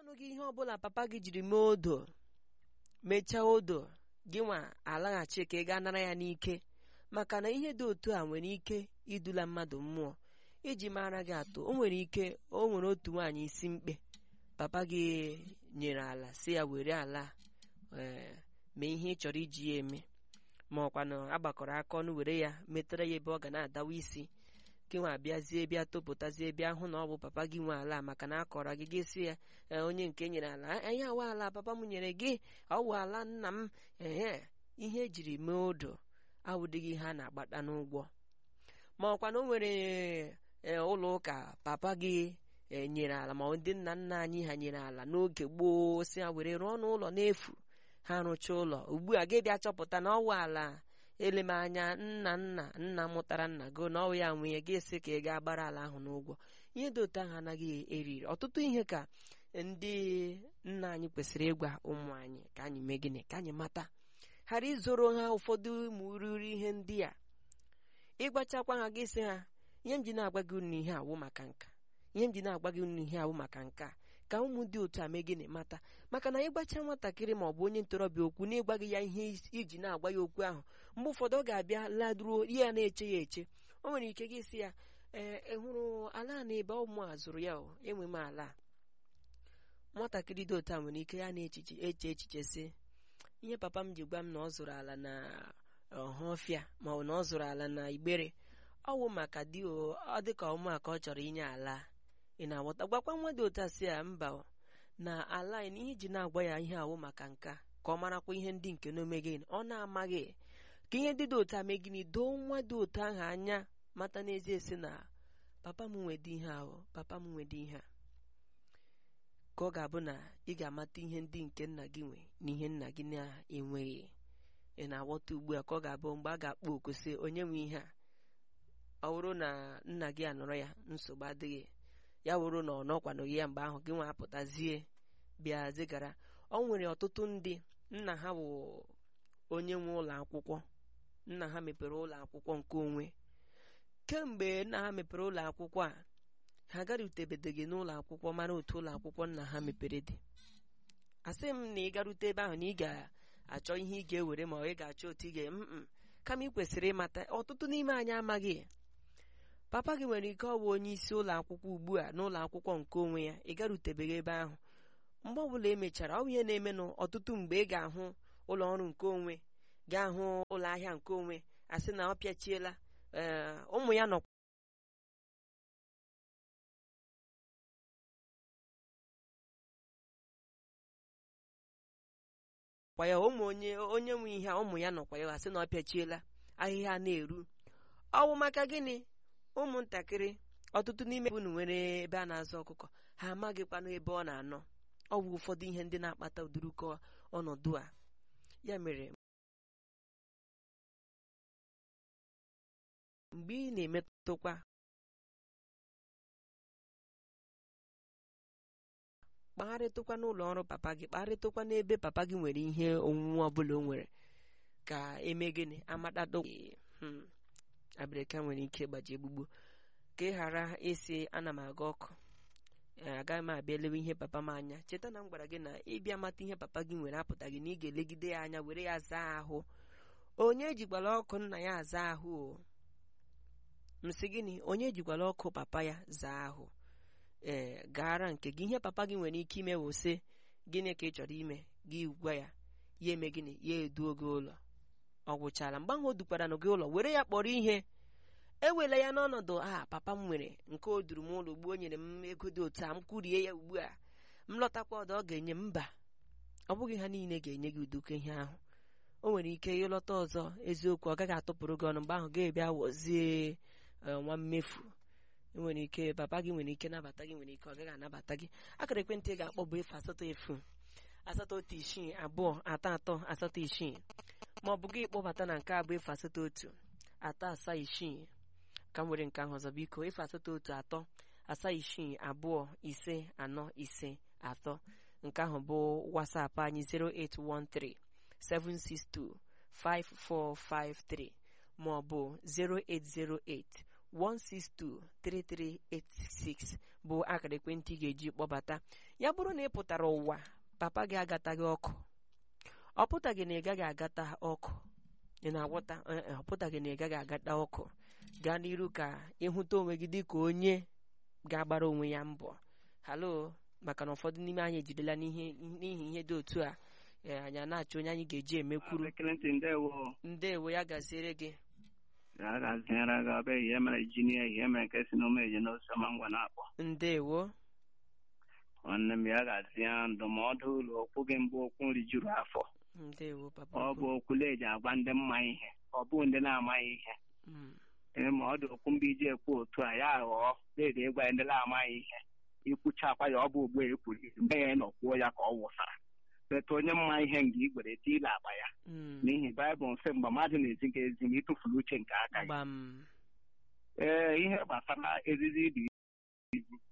ọnụ gị ihe ọbụla papa gị jiri mee odo mechaa odo gị nwa alaghachi ka ị gaa nara ya n'ike maka na ihe dị otu a nwere ike idula mmadụ mmụọ iji mara gị atụ o nwere ike o nwere otu nwaanyị isi mkpe papa gị nyere ala si ya were ala ee mee ihe ị chọrọ iji ya eme ma ọkwa na agbakọrọ aka ọnụ were ya metere ya ebe ọ ga na-adawa isi gị nwa bịazie bịa topụtazie bịa hụ na ọ bụ papa gị nwe ala maka na akọrọ gị gị si ya "Ee, onye nke nyere ala anyị awa ala papa m nyere gị ọ wụ ala nna m ehe ihe ejiri mee odo awụdịghị ihe a na-agbata n'ụgwọ ma ọkwa na o nwere ee, ụlọ ụka papa gị e, nyere ala ma ndị nna nna anyị ha nyere ala n'oge gboo si ha were rụọ n'ụlọ n'efu ha rụchaa ụlọ ugbu a gị bịa chọpụta na ọwụ ala elemanya nna nna nna mụtara nna gị na ọwụ ya nwunye gị esi ka ị gaa gbara ala ahụ n'ụgwọ ihe dị otu ahụ anaghị eriri ọtụtụ ihe ka ndị nna anyị kwesịrị ịgwa ụmụ anyị ka anyị mee gịnị ka anyị mata ghara izoro ha ụfọdụ ụmụ ruru ihe ndị a ịgbachakwa ha gị sị ha ihe m ji na-agwa gị unu ihe awụ maka nka ihe m ji na-agwa gị unu ihe awụ maka nka ka ụmụ dị otu a mee gịnị mata maka na ịgbacha nwatakịrị ma ọ bụ onye ntorobịa okwu na ịgwa gị ya ihe iji na-agwa ya okwu ahụ mgbe ụfọdụ ọ ga-abịa laduruo ya na-eche ya eche o nwere ike gị sị ya ee ị hụrụ ala na ebe ụmụ a zụrụ ya o enwe m ala a." nwatakịrị dị otu a nwere ike ya na-echiche eche echiche sị ihe papa m ji gwa m na ọ zụrụ ala na ọhọfịa ma ọ bụ na ọ zụrụ ala na igbere ọ wụ maka di o ọ dị ka ụmụaka ọ chọrọ inye ala ị na-aghọta gwakwa nwa dị otu a sị ya mba o, na ala anyị na ihe iji na-agwa ya ihe awụ maka nka ka ọ marakwa ihe ndị nke na omeghị ọ na-amaghị ka ihe ndị dị otu a mee gịnị doo nwa dị otu ahụ anya mata n'ezie sị na papa m nwede ihe ahụ papa m nwede ihe a ka ọ ga-abụ na ị ga-amata ihe ndị nke nna gị nwe na ihe nna gị na-enweghị ị na-aghọta ugbu a ka ọ ga-abụ mgbe a ga-akpọ oku sị onye nwe ihe a ọ bụrụ na nna gị anọrọ ya nsogbu adịghị ya wụrụ na ọ nọkwanụghị ya mgbe ahụ gị nwa apụtazie bịa zigara ọ nwere ọtụtụ ndị nna ha bụ onye nwe ụlọ akwụkwọ nna ha mepere ụlọ akwụkwọ nke onwe kemgbe nna ha mepere ụlọ akwụkwọ a ha agarutebedeghị n'ụlọ akwụkwọ mara otu ụlọ akwụkwọ nna ha mepere dị asị m na ị garute ebe ahụ na ị ga-achọ ihe ị ga-ewere ma ọ ị ga-achọ otu ị ga mm kama ị kwesịrị ịmata ọtụtụ n'ime anyị amaghị papa gị nwere ike ọ bụ onye isi ụlọ akwụkwọ ugbu a n'ụlọ akwụkwọ nke onwe ya ị garutebeghị ebe ahụ mgbe ọbụla emechara ọ bụ ihe na-emenụ ọtụtụ mgbe ị ga-ahụ ụlọ ọrụ nke onwe ga-ahụ ụlọ ahịa nke onwe asị na ọ pịachiela ee ụmụ ya nọ kwa ya ụmụ onye onye nwe ihe a ụmụ ya nọkwa ya asị na ọ pịachiela ahịhịa na-eru ọwụ maka gịnị ụmụntakịrị ọtụtụ n'ime unu nwere ebe a na-azụ ọkụkọ ha amaghịkwanụ ebe ọ na-anọ ọ bụ ụfọdụ ihe ndị na-akpata ụdịrịkọ ọnọdụ a ya mere mgbe ị na-emetụkwa kpagharịtụkwa n'ụlọ ọrụ papa gị kpagharịtụkwa n'ebe papa gị nwere ihe onwunwe ọbụla o nwere ka eme gịnị amatado hmm, abịrịka nwere ike gbaji egbugbo ka ị ghara ịsị ana m aga ọkụ ee, agaghị m abịa elewe ihe papa m anya cheta na m gwara gị na ịbịa mata ihe papa gị nwere apụtaghị na ị ga-elegide ya anya were ya zaa ahụ onye jikwala ọkụ nna ya aza ahụ o msị gịnị onye jikwala ọkụ papa ya zaa ahụ ee gaara nke gị ihe papa gị nwere ike ime wụsị gịnị ka ị chọrọ ime gị gwa ya ya eme gịnị ya eduo gị ụlọ ọ gwụchala mgbe ahụ o dukwara gị ụlọ were ya kpọrọ ihe ewela ya n'ọnọdụ a papa m nwere nke o duru m ụlọ ugbu o nyere m ego dị otu a m kwurie ya ugbu a m lọtakwa ọdọ ọ ga-enye m mba ọ bụghị ha niile ga-enye gị uduko ihe ahụ o nwere ike ịlọta ọzọ eziokwu ọ gaghị atụpụrụ gị ọnụ mgbe ahụ ga-ebịa wọzie nwa mmefu nwere ike papa gị nwere ike nabata gị nwere ike ọ gaghị anabata gị akara ekwentị ị ga-akpọ bụ efu asatọ efu asatọ otu isii abụọ atọ atọ asatọ isii ma ọ bụ gị kpọbata na nke abụ efu asatọ otu atọ asaa isii ka m nwere nke ahụ ọzọ biko efu asatọ otu atọ asaa isii abụọ ise anọ ise atọ nke ahụ bụ wasapụ anyị 0813 762 5453 ma ọ bụ 0808 162 3386 bụ akara ekwentị ị ga-eji kpọbata ya bụrụ na ị pụtara ụwa papa gị agataghị ọkụ ọ pụtaghị na ị gaghị agata ọkụ ị na-agwọta Ee, e, ọ pụtaghị na ị gaghị agata ọkụ gaa n'iru ka ịhụta onwe gị dịka onye ga-agbara onwe ya mbọ halo maka na ụfọdụ n'ime anyị ejidela n'ihe n'ihi ihe dị otu a ee, anyị a na-achọ onye anyị ga-eji emekwuru Ekelentị ndewo ndewo ya gaziere gị ya ga-azịara gị ọbịa ihe mere jinia ihe mere nke si n'ume eji n'osoma ngwa na-akpọ ndewo nwanne m ya ga-azị ya ndụmọdụ ụlọ okwu gị mbụ okwu nri juru afọ ndewo papa ọ bụ ukwu. okwu eji agwa ndị mma ihe ọ bụ ndị na-amaghị ihe Mm, ee ma ọ dị okwu mgbe iji ekwu otu a ya ghọọ na-ede ịgwa ndị na-amaghị ihe ikwuchakwa ya ọ bụ ugbo ekwuru mgbe ya nọ kwuo ya ka ọ wụsara leta onye mma ihe nga igwere tiile akpa ya mm, n'ihi baịbụl mfe mgbe mmadụ na-ezi gị ezi ma ịtụfuru uche nke aka ya gbam ee ihe gbasara eriri dị